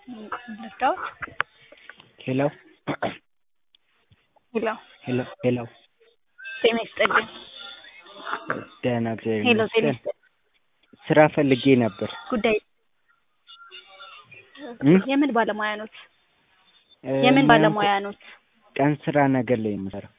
ልርዳዎት? ሄሎ ሄሎ ሄሎ ሄሎ ጤና ይስጥልኝ። ደህና እግዚአብሔር ሄሎ ጤና ይመስገን። ይስጥልኝ። ስራ ፈልጌ ነበር። ጉዳይ እም? የምን ባለሙያ ኖት? እ፣ የምን ሙያ ባለሙያ ኖት? ቀን ስራ ነገር ላይ የምሰራው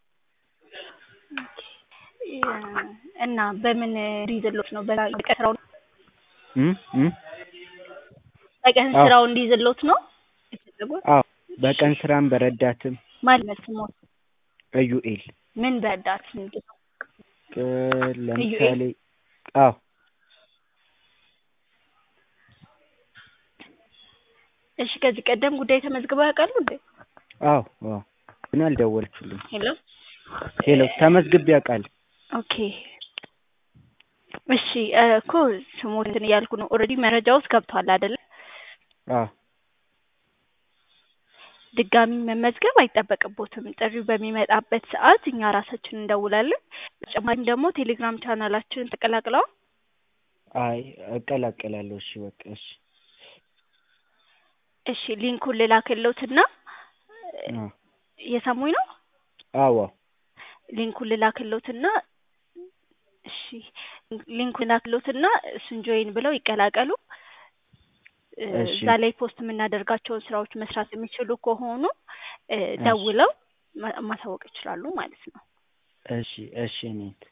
እና በምን እንዲይዝሎት ነው? በቀን ስራው እም? እም? በቀን አዎ። ስራው እንዲይዝሎት ነው የፈለጉት? አዎ በቀን ስራም በረዳትም ማለት ስሞት ኢዩኤል ምን በረዳት ምንድን ነው? እ፣ ለምሳሌ አዎ እሺ ከዚህ ቀደም ጉዳይ ተመዝግበው ያውቃሉ እንዴ? አዎ አዎ ግን አልደወለችልኝ። ሄሎ ሄሎ ተመዝግቤ አውቃለሁ። ኦኬ እሺ እ፣ እኮ ስሞትን እያልኩ ነው። ኦልሬዲ መረጃ ውስጥ ገብቷል አይደለ? አዎ ድጋሚ መመዝገብ አይጠበቅቦትም። ጥሪው በሚመጣበት ሰዓት እኛ ራሳችን እንደውላለን። በተጨማሪም ደግሞ ቴሌግራም ቻናላችንን ተቀላቅለው አይ እቀላቀላለሁ። እሺ በቃ እሺ እሺ ሊንኩን ልላክልዎትና አዎ እየሰሙኝ ነው? አዎ ሊንኩን ልላክልዎትና እሺ ሊንኩን ልላክልዎትና እሱን ጆይን ብለው ይቀላቀሉ። እ፣ እሺ። እዛ ላይ ፖስት የምናደርጋቸውን ስራዎች መስራት የሚችሉ ከሆኑ እ፣ እሺ። ደውለው ማ- ማሳወቅ ይችላሉ ማለት ነው። እሺ እሺ እኔት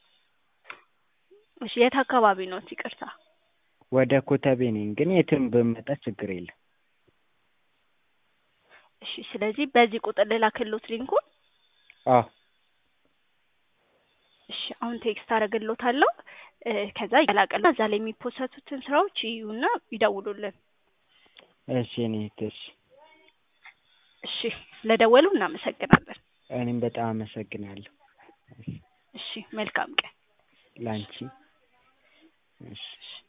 እሺ የት አካባቢ ነው? ይቅርታ። ወደ ኮተቤ ነኝ፣ ግን የትም ብመጣ ችግር የለም። እሺ ስለዚህ በዚህ ቁጥር ልላክልዎት ሊንኩን። አዎ እሺ አሁን ቴክስት አደርግልዎታለሁ። እ፣ ከዛ ይቀላቀሉ። እዛ ላይ የሚፖሰቱትን ስራዎች ይዩና ይደውሉልን። እሺ እኔት እሺ እሺ ስለደወሉ እናመሰግናለን። እኔም በጣም አመሰግናለሁ። እሺ መልካም ቀን። ላንቺ እሺ